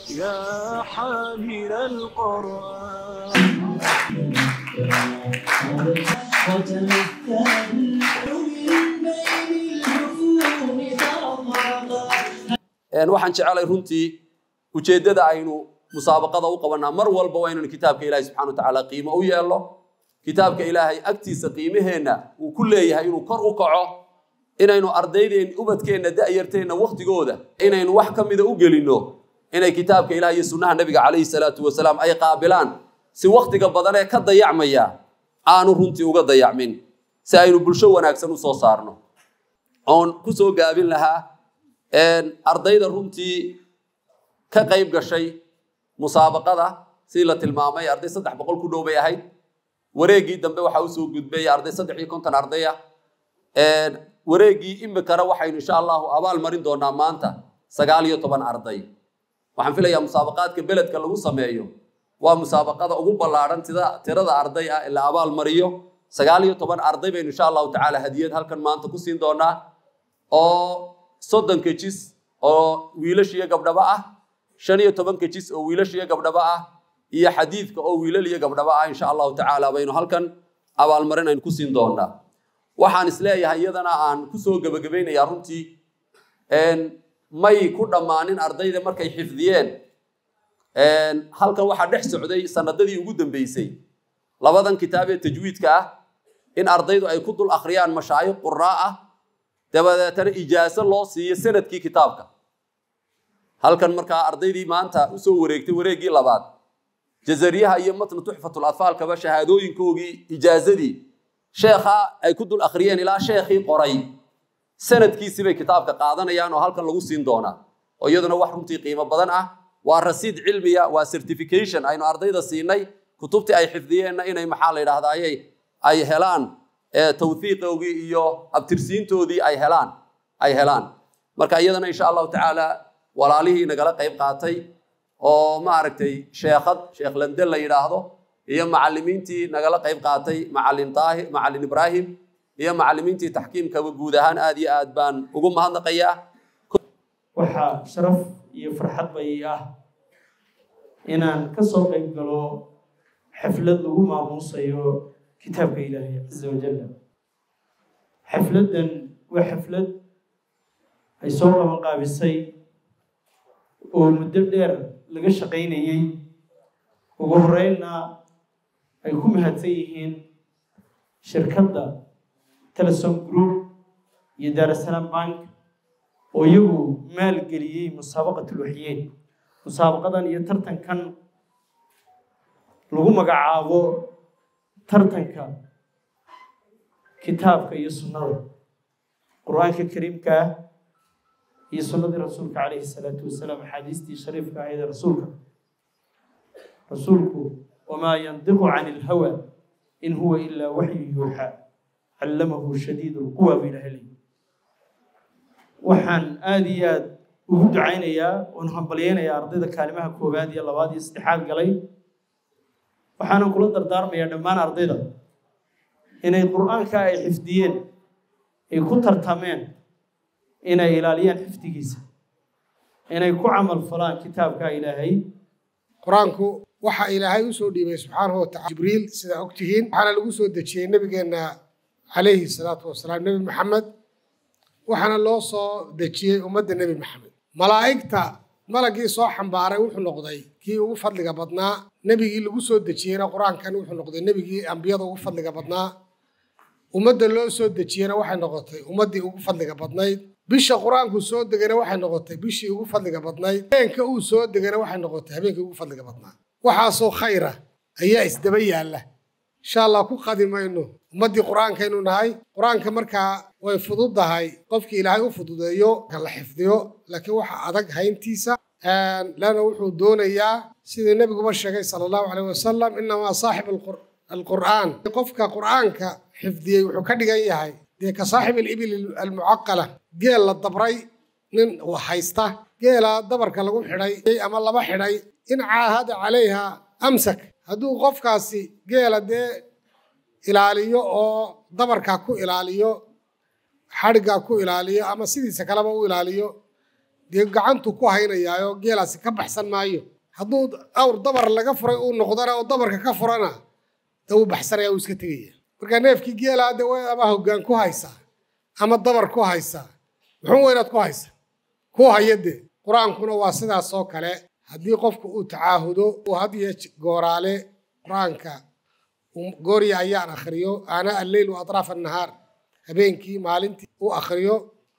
يا حامل القرآن waxaan jecelay runtii ujeeddada aynu musaabaqada u qabanaa mar walba waa inaynu kitaabka ilaahay subxana wa tacaala qiimo u yeelno kitaabka ilaahay agtiisa qiimaheenna uu ku leeyahay inuu kor u kaco inaynu ardaydeen ubadkeenna da'yarteenna wakhtigooda inaynu wax ka mida u gelinno inay kitaabka ilaah iyo sunnaha nebiga calayhi salaatu wasalaam ay qaabilaan si wakhtiga badan ee ka dayacmaya aanu runtii uga dayacmin si aynu bulsho wanaagsan u soo saarno oon ku soo gaabin lahaa ardayda runtii ka qayb gashay musaabaqada sidii la tilmaamay arday saddex boqol ku dhow bay ahayd wareeggii dambe waxaa usoo gudbay arday saddex iyo konton ardaya wareeggii imikana waxaynu insha allahu abaal marin doonaa maanta sagaal iyo toban arday waxaan filayaa musaabaqaadka beledka lagu sameeyo waa musaabaqada ugu ballaadhan tida tirada arday ah ee la abaal mariyo sagaal iyo toban arday baynu insha allahu tacaala hadiyad halkan maanta ku siin doonaa oo soddonka jis oo wiilash iyo gabdhaba ah shan iyo tobanka jis oo wiilash iyo gabdhaba ah iyo xadiidka oo wiilal iyo gabdhaba ah insha allahu tacaala baynu halkan abaalmarin aynu ku siin doonaa waxaan isleeyahay iyadana aan kusoo gebagabaynayaa runtii may ku dhammaanin ardayda markay xifdiyeen halkan waxaa dhex socday sanadadii ugu dambeysay labadan kitaab ee tajwiidka ah in ardaydu ay ku dul akhriyaan mashaayikh quraa ah dabadeetana ijaaso loo siiyo sanadkii kitaabka halkan markaa ardaydii maanta usoo wareegtay wareeggii labaad jazariyaha iyo matnu tuxfatul atfaalkaba shahaadooyinkoogii ijaazadii sheekha ay ku dul akhriyeen ilaa sheekhii qoray sanadkiisii bay kitaabka qaadanayaan oo halkan lagu siin doonaa oo iyaduna wax runtii qiimo badan ah waa rasiid cilmiya waa certification aynu ardayda siinay kutubtii ay xifdiyeenna inay maxaa la yidhahdaaye ay helaan tawhiiqoogii iyo abtirsiintoodii ay helaan ay helaan marka iyadana insha allahu tacaala walaalihii nagala qayb qaatay oo maaragtay sheekhad sheekh lande la yidhaahdo iyo macalimiintii nagala qayb qaatay macalin daahir macalin ibraahim iyo macalimiintii taxkiimkaba guud ahaan aad iyo aad baan ugu mahadnaqayaa waxaa sharaf iyo farxad bay ah inaan ka soo qayb galo xaflad lagu maamuusayo kitaabka ilaahay caza wajalla xafladdan waa xaflad ay soo qaban qaabisay oo muddo dheer laga shaqaynayey ugu horeynna ay ku mahadsan yihiin shirkadda telesom group iyo daarasalaam bank oo iyagu maalgeliyey musaabaqatul waxyeed musaabaqadan iyo tartankan lagu magacaabo tartanka kitaabka iyo sunnada qur-aanka kariimka ah iyo sunnadii rasuulka calayhi salaatu wasalaam axaadiistii shariifka ahayd ee rasuulka rasuulku wamaa yandiqu cani ilhawa in huwa ilaa waxyu yuuxaa callamahu shadiidu lquwa buu ilahay leeyi waxaan aada iyo aad ugu ducaynayaa oon hambalyeynayaa ardayda kaalimaha koowaad iyo labaad iyo saddexaad galay waxaanan kula dardaarmayaa dhammaan ardayda inay qur-aanka ay xifdiyeen ay ku tartameen inay ilaaliyaan xifdigiisa inay ku camal falaan kitaabka ilaahay qur-aanku waxa ilaahay u soo dhiibay subxaanahu watacala jibriil sidaa og tihiin waxaana lagu soo dejiyey nebigeenna calayhi salaatu wasalaam nebi maxamed waxaana loo soo dejiyey ummadda nebi maxamed malaa'igta malagii soo xambaaray wuxuu noqday kii ugu fadliga badnaa nebigii lagu soo dejiyeyna qur-aankan wuxuu noqday nebigii ambiyada ugu fadliga badnaa ummadda loo soo dejiyena waxay noqotay ummaddii ugu fadliga badnayd bisha qur-aanku soo degana waxay noqotay bishii ugu fadliga badnayd habeenka uu soo degana waxay noqotay habeenkii ugu fadliga badnaa waxaasoo khayra ayaa isdaba yaalla insha allah ku qadi mayno ummaddii qur-aankaynu nahay qur-aanka markaa way fududahay qofkii ilaahay u fududeeyo la xifdiyo laakiin waxa adag hayntiisa leanna wuxuu doonayaa sidii nebiguba sheegay sala allahu caleyh wasalam inamaa saaxib alqur'aan qofka qur'aanka xifdiyey wuxuu ka dhigan yahay dee ka saaxib alibil almucaqala geel la dabray nin haysta geela dabarka lagu xidhay ama laba xidhay in caahada calayha amsak hadduu qofkaasi geela dee ilaaliyo oo dabarkaa ku ilaaliyo xadhiggaa ku ilaaliyo ama sidiisa kaleba u ilaaliyo dee gacantu ku haynayaayo geelaasi ka baxsan maayo hadduu awr dabar laga furay uu noqdana oo dabarka ka furana dee wuu baxsanaya uu iska tegaya marka neefkii geelaa dee way ama hoggaan ku haysaa ama dabar ku haysaa muxuu weynaad ku haysa ku haya dee qur-aankuna waa sidaas oo kale haddii qofku uu tacaahudo uu had iyo gooraale qur-aanka goorya ayaan akhriyo aanaa alleyl wa atraaf annahaar habeenkii maalintii uu akhriyo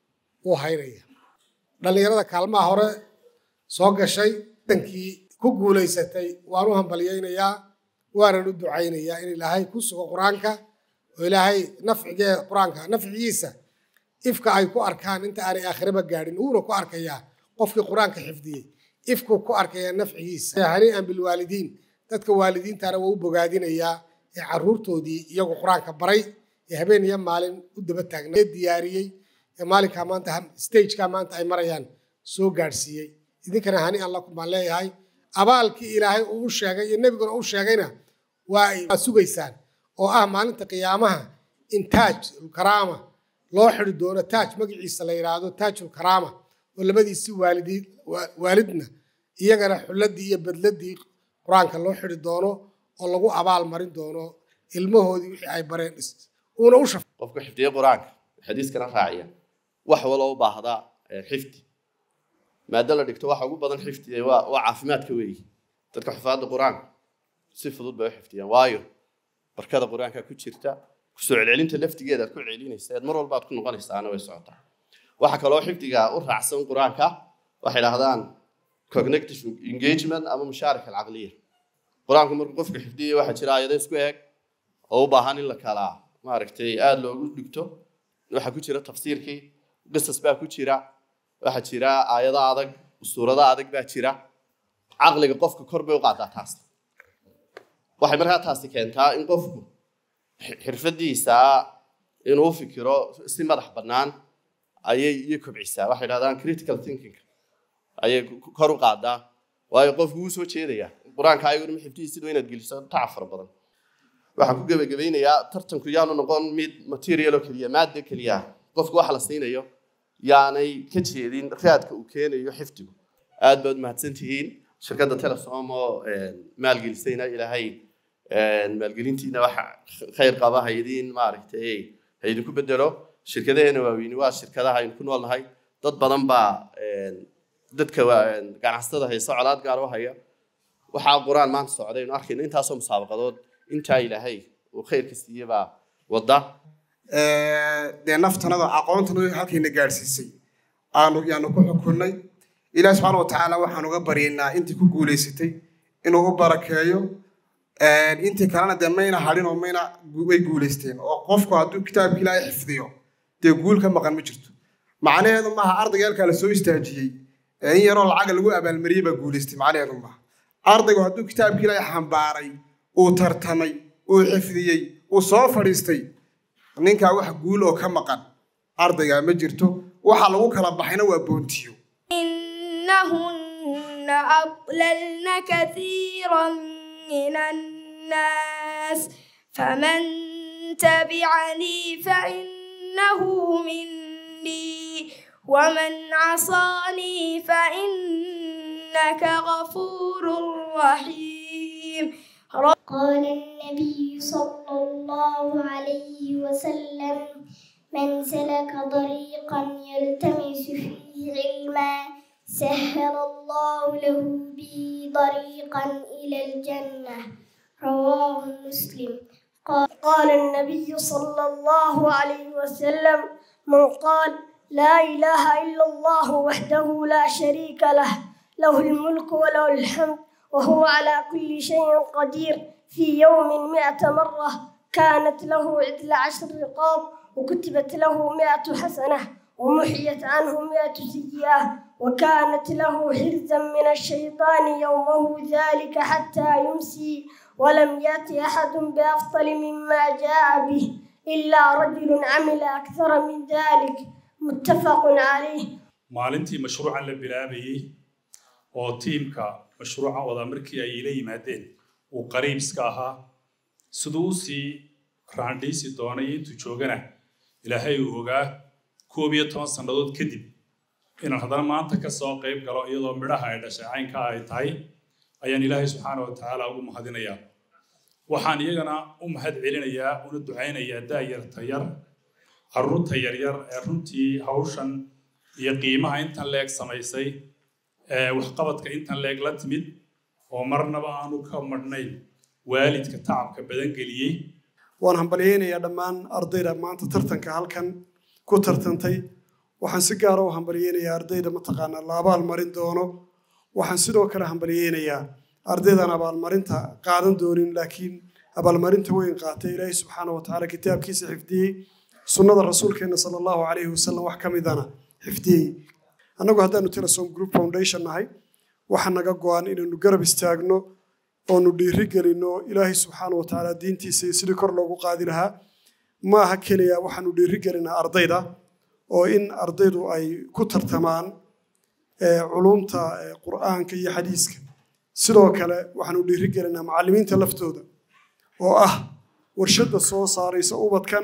uu haynaya dhallinyarada kaalmaha hore soo gashay dankii ku guulaysatay waan u hambalyaynayaa waanan u ducaynayaa in ilaahay ku sugo qur-aanka oo ilaahay nafcigee qur-aanka nafcigiisa ifka ay ku arkaan inta aanay aakhiraba gaadhin wuuna ku arkayaa qofkii qur-aanka xifdiyey ifkuu ku arkayaa nafcigiisa hanii'an bilwaalidiin dadka waalidiintana waa u bogaadinayaa ee carruurtoodii iyagu qur-aanka baray ee habeen iyo maalin u daba taagnaa ee diyaariyey ee maalinkaa maanta stagekaa maanta ay marayaan soo gaadhsiiyey idinkana hanii'an lakum baan leeyahay abaalkii ilaahay uu u sheegay iyo nebiguna u sheegayna waa ay sugaysaan oo ah maalinta qiyaamaha in taaj ulkaraama loo xidi doono taaj magaciisa la yidhaahdo taajul karaama oo labadiisii waalidii waalidna iyagana xulladii iyo badladii qur-aanka loo xidi doono oo lagu abaal marin doono ilmahoodii wixii ay bareen uuna u shaf qofku xifdiye qur-aanka xadiiskana raaciya wax waloo u baahda xifdi maada la dhigto waxa ugu badan xifdiya waa waa caafimaadka weeyi dadka xufaadda qur-aanka si fudud bay u xifdiyaan waayo barkada qur-aanka ku jirta kusoo celcelinta laftigeeda aad ku celinaysa eed mar walba aad ku noqonaysaana way socotaa waxa kaloo xifdiga u raacsan qur-aanka waxay dhahdaan cognitive engagement ama mushaaraka alcaqliya qur-aanku markuu qofka xifdiyay waxaa jira aayado isku eeg oo u baahan in la kala maaragtay aada loogu dhigto waxaa ku jira tafsiirkii qisas baa ku jira waxaa jira aayado adag suurado adag baa jira caqliga qofka kor bay u qaadaa taas waxay markaa taasi keentaa in qofku xirfadiisa inuu fikiro si madax bannaan ayay iyo kobcisaa waxay dhahdaan critical thinking ayay kor u qaadaa waayo qofku wuu soo jeedayaa qur-aanka ayaguna ma xifdihiisid waa inaad geliso tacab fara badan waxaan ku gebagabeynayaa tartanku yaanu noqon mid material oo keliya maada keliya qofku waxa la siinayo yaanay ka jeedin raadka uu keenayo xifdigu aad baad mahadsan tihiin shirkadda telesom oo maalgelisayna ilaahay maalgelintiina waxa khayr qaba haydiin maaragtay haydinku bedelo shirkadaheena waaweyni waa shirkadaha aynu ku noolnahay dad badan baa dadka ganacsatada haysa colaad gaar u haya waxaa qur-aan maanta socday aynu arkayno intaasoo musaabaqadood intaa ilaahay uu khayrka siiye baa wadda dee naftanada aqoontanada halkayna gaadhsiisay aanu yaanu ku xukunnay ilaah subxaana watacaala waxaan uga baryaynaa intii ku guulaysatay inuu u barakeeyo intii kalena dee mayna hadhin oo mayna way guulaysteen oo qofku hadduu kitaabka ilaahay xifdiyo dee guul ka maqan ma jirto macnaheedu maaha ardayga halkaa la soo istaajiyey in yaroo lacaga lagu abaalmariyey baa guulaystay macnaheedu maaha ardaygu hadduu kitaabka ilaahay xambaaray uu tartamay uu xifdiyey uu soo fadhiistay ninkaa wax guul oo ka maqan ardaygaa ma jirto waxa lagu kala baxayna waa boontiyo إنهن أضللن كثيرا من الناس فمن تبعني فإنه مني ومن عصاني فإنك غفور رحيم قال النبي صلى الله عليه وسلم من سلك طريقا يلتمس فيه علما سهل الله له به طريقا إلى الجنة رواه مسلم قال النبي صلى الله عليه وسلم من قال لا إله إلا الله وحده لا شريك له له الملك وله الحمد وهو على كل شيء قدير في يوم مئة مرة كانت له عدل عشر رقاب وكتبت له مئة حسنة ومحيت عنه مئة سيئة وكانت له حرزا من الشيطان يومه ذلك حتى يمسي ولم يأتي أحد بأفضل مما جاء به إلا رجل عمل أكثر من ذلك متفق عليه maalintii mashruucan la bilaabayey oo tiimka mashruucan wada markii ay ila yimaadeen uu qariibska ahaa siduu usii raandhiisi doonay intuu joogana ilaahay uu ogaa koob iyo toban sannadood kadib inaan haddana maanta ka soo qayb galo iyadoo midhaha ay dhashay caynka ay tahay ayaan ilaahay subxaana wa tacaala ugu mahadinayaa waxaan iyagana u mahad celinayaa una ducaynayaa daayarta yar carruurta yaryar ee runtii hawshan iyo qiimaha intan leeg samaysay ee waxqabadka intan leeg la timid oo marnaba aanu ka madhnayn waalidka tacabka badan geliyey waan hambalyeynayaa dhammaan ardayda maanta tartanka halkan ku tartantay waxaan si gaara u hambalyeynayaa ardayda mataqaanaa la abaalmarin doono waxaan sidoo kale hambalyeynayaa ardaydan abaalmarinta qaadan doonin laakiin abaalmarinta weyn qaatay ilaahay subxaana wa tacaala kitaabkiisa xifdiyey sunnada rasuulkeena sala allahu calayhi wasalam wax ka midana xifdiyey annagu haddaanu telesom group foundation nahay waxaa naga go-an inaynu garab istaagno oonu dhiiri gelinno ilaahay subxaana wa tacaala diintiisa iyo sidii kor loogu qaadi lahaa ma aha keliya waxaanu dhiiri gelinaa ardayda oo in ardaydu ay ku tartamaan culumta qur'aanka iyo xadiiska sidoo kale waxaanu dhiiri gelinaa macallimiinta laftooda oo ah warshadda soo saaraysa ubadkan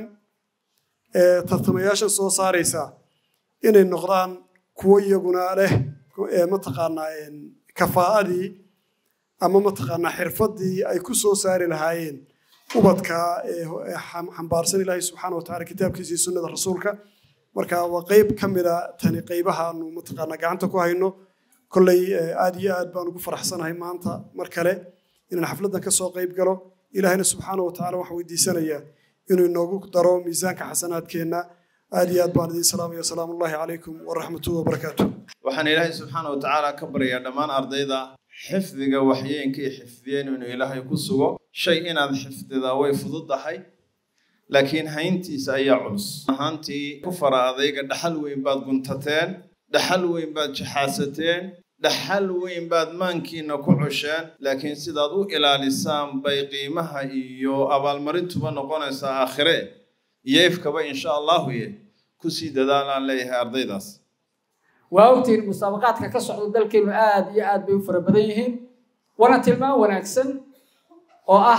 tartamayaashan soo saaraysa inay noqdaan kuwo iyaguna leh mataqaanaa kafaa'adii ama mataqaanaa xirfaddii ay ku soo saari lahaayeen ubadka xambaarsan ilaahay subxaana wa tacaala kitaabkiisa iyo sunnada rasuulka marka waa qayb ka mida tani qaybahaanu mataqaanaa gacanta ku hayno kolley aad iyo aad baan ugu faraxsanahay maanta mar kale inaan xafladdan ka soo qayb galo ilaahayna subxaana wa tacaala waxaan weydiisanayaa inuu inoogu daro miisaanka xasanaadkeenna aad iyo aad baan idiin salaamaya asalaamu ullahi calaykum waraxmatullahi wabarakaatu waxaan ilaahay subxaana wa tacaala ka baryaa dhammaan ardayda xifdiga waxyeenkay xifdiyeen inuu ilaahay ku sugo shay inaad xifdidaa way fududahay laakiin hayntiisa ayaa culus ahaantii ku fara adayga dhaxal weyn baad guntateen dhaxal weyn baad jaxaasateen dhaxal weyn baad maankiina ku cusheen laakiin sidaad u ilaalisaan bay qiimaha iyo abaalmarintuba noqonaysaa aakhire iyo ifkaba insha allahu ye kusii dadaalaan leeyahay ardaydaas waa ogtihiin musaabaqaadka ka socda dalkeenu aad iyo aad bay u fara badan yihiin waana tilmaan wanaagsan oo ah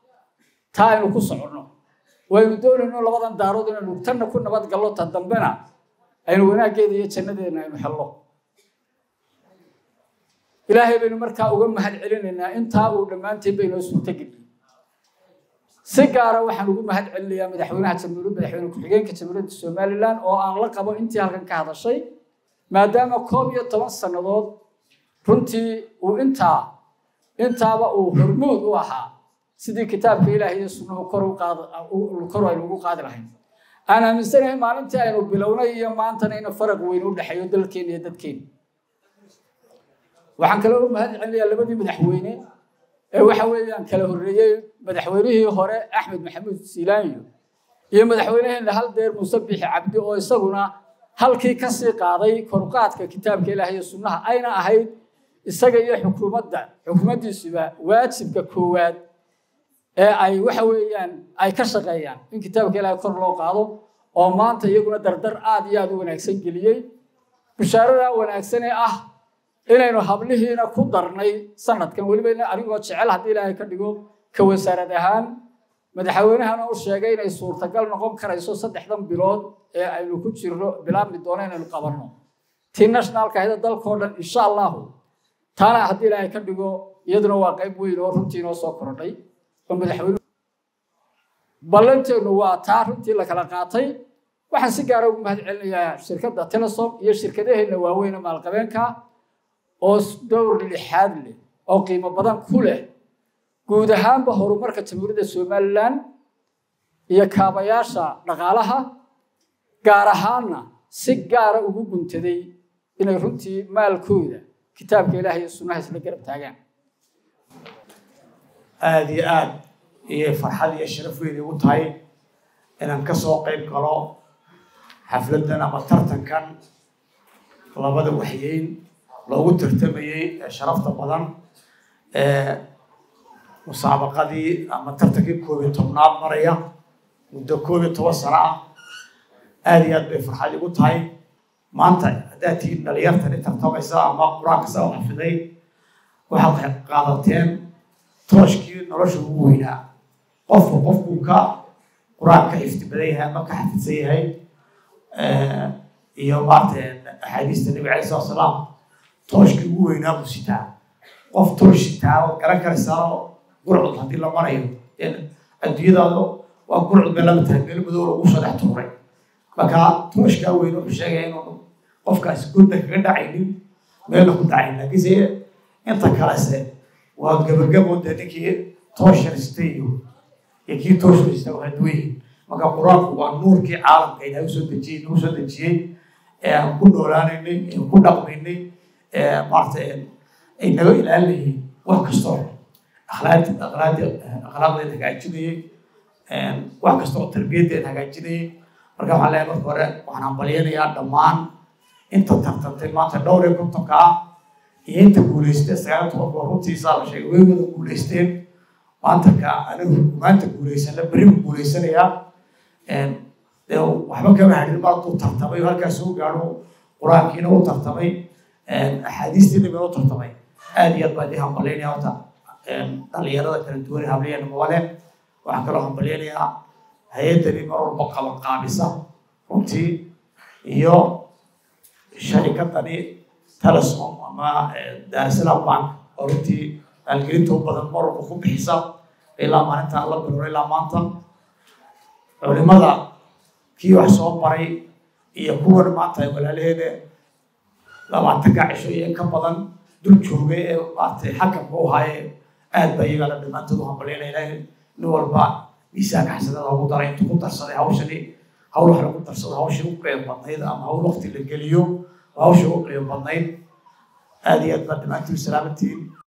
taa aynu ku soconno waynu doonayno labadan daarood inaynu tanna ku nabad gallo ta dambena aynu wanaaggeeda iyo jannadeena aynu helno ilaahay baynu markaa uga mahad celinaynaa intaa uu dhammaanteen baynoo suurtageliyey si gaara waxaan ugu mahad celinayaa madaxweynaha jamhuuriyadda madaxweyne ku-xigeenka jamhuuriyadda somalilan oo aan la qabo intii halkan ka hadashay maadaama koob iyo toban sannadood runtii uu intaa intaaba uu hormuud u ahaa sidii kitaabka ilaahay iyo sunnuhu kor u qaad kor aynu ugu qaadi lahayn aan aaminsanahay maalintii aynu bilownay iyo maantana ina faraq weyn u dhexeeyo dalkeena iyo dadkeena waxaan kaloo u mahad celinayaa labadii madaxweyne ee waxa weeyaan kala horreeyey madaxweynihii hore axmed maxamuud siilaanyo iyo madaxweynaheena hal deer muuse bixi cabdi oo isaguna halkii ka sii qaaday koruqaadka kitaabka ilaahay iyo sunnaha ayna ahayd isaga iyo xukuumadda xukuumaddiisuba waajibka koowaad ee ay waxa weeyaan ay ka shaqeeyaan in kitaabka ilaahay kor loo qaado oo maanta iyaguna dardar aad iyo aad u wanaagsan geliyey bishaarada wanaagsan ee ah inaynu hablihiina ku darnay sanadkan weliba anigoo jecel haddii ilaahay ka dhigo ka wasaarad ahaan madaxweynahana u sheegay inay suurtagal noqon karayso saddexdan bilood ee aynu ku jirno bilaabmi doono inaynu qabanno tii nationalka ahida dalkao dhan insha allahu taana haddii ilaahay ka dhigo iyaduna waa qayb weyn oo runtii inoo soo kordhay oo madaxweyne ballanteennu waa taa runtii la kala qaatay waxaan si gaara ugu mahad celinayaa shirkadda telesom iyo shirkadaheenna waaweyn maalqabeenka oo dowr lixaad leh oo qiimo badan ku leh guud ahaanba horumarka jamhuuriyadda somalilan iyo kaabayaasha dhaqaalaha gaar ahaanna si gaara ugu guntaday inay runtii maalkooda kitaabka ilaah iyo sunnaha isla garab taagaan aada iyo aad iyo farxad iyo sharaf weyn igu tahay inaan ka soo qayb galo xafladdan ama tartankan labada waxyeyn loogu tartamayey ee sharafta badan ee musaabaqadii ama tartankii koob iyo tobnaad maraya muddo koob iyo toban sano ah aada iyo aad bay farxad igu tahay maanta haddaad tihiin dhalinyartani tartamaysa ama qur-aanka saa u xafiday waxaad qaadateen tooshkii nolosha ugu weynaa qofku qofkuu ka qur-aanka xifdi badan yahay ama ka xafidsan yahay iyo maarta axaadiista nebiga calai salatu salaam tooshkii ugu weynaa buu sitaa qof toosh sitaa oo garan karaysaano gurcud haddii la marayo adduunyadaada waa gurcud bay lama tahay meel madow lagu soo dhex tuuray marka tooshkaa weyn wuxuu sheegaya inuu qofkaasi godda kaga dhacaynin meelna ku dhacayn laakiinse inta kalese waa gabagabo dee ninkii toosharistay iyo iyo kii toosharista waa duwayihin marka qur-aanku waa nuurkii caalamka ilaahay usoo dejiyey nagu soo dejiyey ee aan ku noolaanaynay ee ku dhaqmaynay ee maarata ay naga ilaalinayeen wax kastoo akhlaaqdi akhlaaqdi akhlaaqdeed hagaajinayay wax kasta oo tarbiyaddeed hagaajinayay marka waxaan leeyahay marka hore waxaan hambalyanayaa dhammaan inta tartantay maanta dhowr iyo kontonka ah iyo inta guulaystay sagaal tobanka oo runtiisa la sheegay way wada guulaysteen maanta ka anigu maanta guulaysana beri buu guulaysanayaa dee waxba kama hadhin mar hadduu tartamay oo halkaas soo gaadho qur-aankiina u tartamay axaadiistii nabiga u tartamay aad iyo aad baan idin hambalyaynaya horta dhalinyarada kala duwan habliyana mabale waxaan kaloo hambalyaynayaa hay-addani mar walba qaban qaabisa runtii iyo sharikadani telesom ama daarsalam bank oo runtii maalgelinta u badan mar walba ku bixisa ilaa maalinta la bilowray ilaa maanta culimada kii wax soo baray iyo kuwan maanta ay walaalaheeda labaatanka cisho iyo ka badan dul joogay ee maaragtay xakamka u haye aad ba iyagana dhammaantood u hambalyaynaya ilaahay nin walba miisaanka xasanada ugu daray intuu ku darsaday hawshani hawl wax lagu darsado hawshii u qeyb badnayd ama hawl waqti la geliyo hawshii u qeyb badnayd aad iyo aad baa dhammaantiin salaamantiin